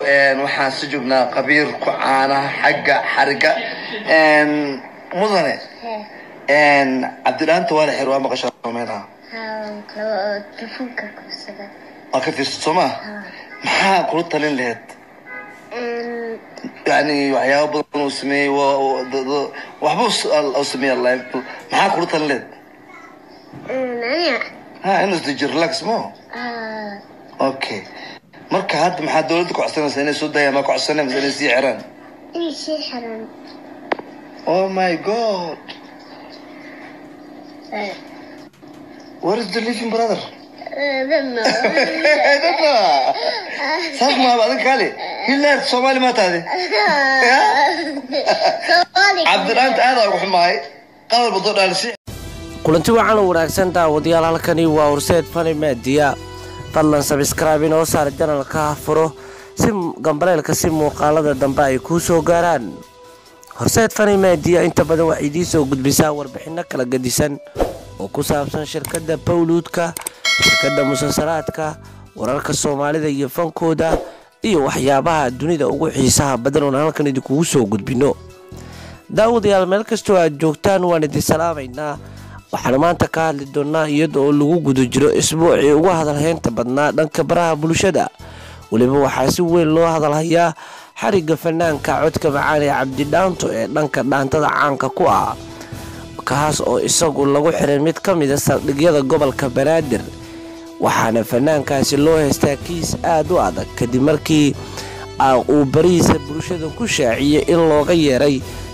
waxaan si joognaa qabiir ku caanaha xagga xariga mudane cabdidhaanta waa la xir waa maqashaa meelaha telefoonka kursada waa ka fiirsad soo maa maxaa kula talin laheyd yani waxyaaba badan uu sameeyey waxba u sameeya live maxaa kula talin laheyd aniga ha inuu isdeji relax mo okay marka hadda maxaa dawladda ku codsanaysa inay soo daayaan maa ku codsanay mise inay sii xiraan inay sii xiran oh my god where is the living brother saas maaba adin kaali hilaad soomaali maa tahdi cabdidhaanta aad aa ugu xumahay qadar badoo dhaalisi kulanti wacan u wanaagsan daawadayaal halkani waa horseed fani meediya fadlan sabskraibe inoo saar janalka furo si gambaleelka si muuqaalada dambe ay kuu soo gaaraan horseed fani meediya inta badan waxay idiin soo gudbisaa warbixinno kala gedisan oo ku saabsan shirkadda bawluudka shirkadda musalsalaadka wararka soomaalida iyo fankooda iyo waxyaabaha dunida ugu xiisaha badan oon halkan idinkugu soo gudbino daawadayaal meel kastoo aad joogtaan waan idin salaamaynaa waxaanu maanta ka hadli doonnaa iyada oo lagu guda jiro isbuucii ugu hadalhaynta badnaa dhanka baraha bulshada weliba waxaa si weyn loo hadalhayaa xarigga fanaanka codka macaan ee cabdidhaanto ee dhanka dhaantada caanka ku ah kaas oo isagu lagu xiray mid ka mida saldhigyada gobolka banaadir waxaana fanaankaasi loo haystaa kiis aad u adag kadib markii uu barihiisa bulshada ku shaaciyey in looga yeeray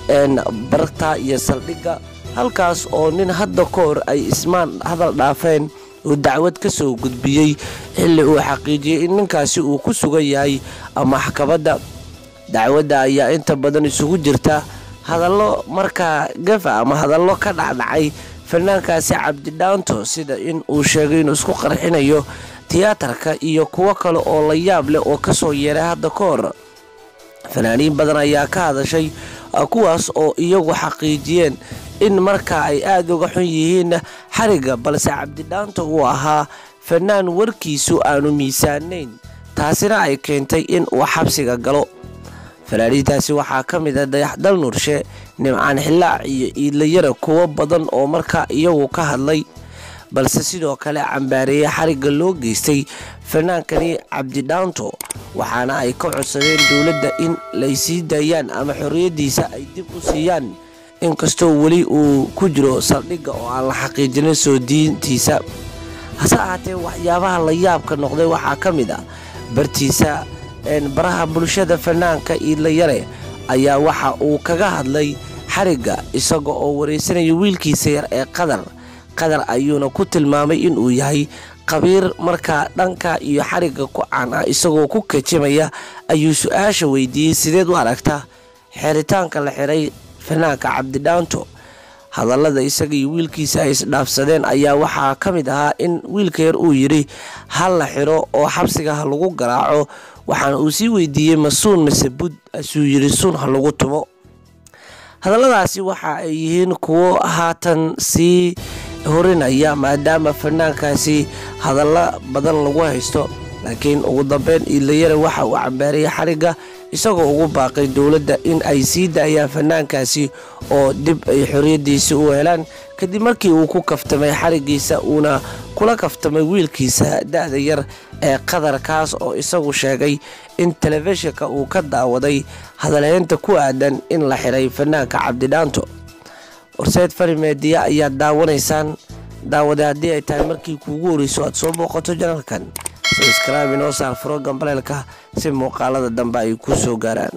barta iyo saldhigga halkaas oo nin hadda ka hor ay ismaan hadal dhaafeen uu dacwad ka soo gudbiyey xilli uu xaqiijiyey in ninkaasi uu ku sugan yahay maxkamadda dacwadda ayaa inta badan isugu jirta hadallo markaa gafa ama hadallo ka dhacdhacay fanaankaasi cabdidhaanto sida in uu sheegay inuu isku qarxinayo tiyaatarka iyo kuwo kale oo la yaab leh oo kasoo yeeray hadda ka hor fanaaniin badan ayaa ka hadashay kuwaas oo iyagu xaqiijiyeen in markaa ay aada uga xun yihiin xarigga balse cabdidhaanto uu ahaa fanaan warkiisu aanu miisaanayn taasina ay keentay in uu xabsiga galo fanaaniintaasi waxaa ka mid a dayaxdal nurshe nimcaan xillaac iyo iidlayara kuwo badan oo markaa iyagu ka hadlay balse sidoo kale cambaareeyey xarigga loo geystay fanaankani cabdidhaanto waxaana ay ka codsadeen dowladda in lay sii daayaan ama xorriyaddiisa ay dib u siiyaan inkastoo weli uu ku jiro saldhigga oo aan la xaqiijinin soo diintiisa hase ahaatee waxyaabaha la yaabka noqday waxaa ka mid ah bartiisa baraha bulshada fanaanka iidlayare ayaa waxa uu kaga hadlay xarigga isaga oo wareysanaya wiilkiisa yar ee qadar qadar ayuuna ku tilmaamay inuu yahay qabiir markaa dhanka iyo xarigga ku caan ah isagoo ku kajimaya ayuu su-aasha weydiiyey sideed u aragta xeritaanka la xiray fanaanka cabdidhaanto hadallada isaga iyo wiilkiisa ay isdhaafsadeen ayaa waxaa ka mid ahaa in wiilka yar uu yidhi ha la xiro oo xabsiga ha lagu garaaco waxaana uu sii weydiiyey ma suun mise bud asuu yidhi suun ha lagu tumo hadalladaasi waxa ay yihiin kuwo haatan sii horinaya maadaama fanaankaasi hadalla badan lagu haysto laakiin ugu dambeyn iidlayare waxa uu cambaariyey xarigga isagoo ugu baaqay dowladda in ay sii daayaan fanaankaasi oo dib ay xorriyaddiisa u helaan kadib markii uu ku kaftamay xariggiisa uuna kula kaftamay wiilkiisa da-da yar ee qadarkaas oo isagu sheegay in telefishinka uu ka daawaday hadalhaynta ku aadan in la xiray fanaanka cabdidhaanto horseed fari meediya ayaad daawanaysaan daawade haddii ay tahay markii kuugu horeyso aad soo booqato janalkan sabskraibe inoo saar furo gambaleelka si muuqaalada dambe ay ku soo gaaraan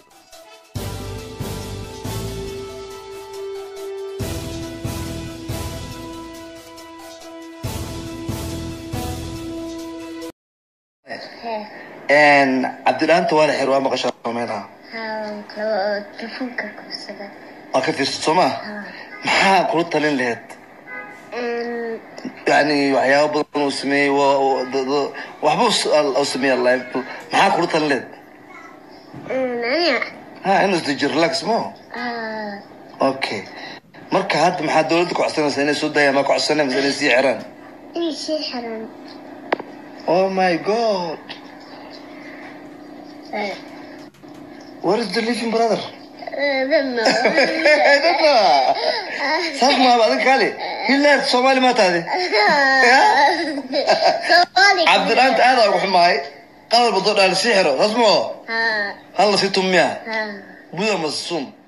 cabdidhaanta waa la xir waa maqashaa meelaha telefoonka kursada waa ka fiirsad soo maa maxaa kula talin laheyd yani waxyaaba badan uu sameeyey waxba u sameeya live maxaa kula talin laheyd aniga ha inuu isdeji relax mo okay marka hadda maxaa dawladda ku codsanaysa inay soo daayaan maa ku codsanay mise inay sii xiraan inay sii xiran oh my god Where is the living brother? I don't know. I don't know. saas maa adiga kaali hilaad soomaali maa tahdi Somali. cabdiraanta aad aa ugu xumahay qalal badoo dhaal sii xiro saas moo Ha. hal la sii tumiya Ha. buda masuum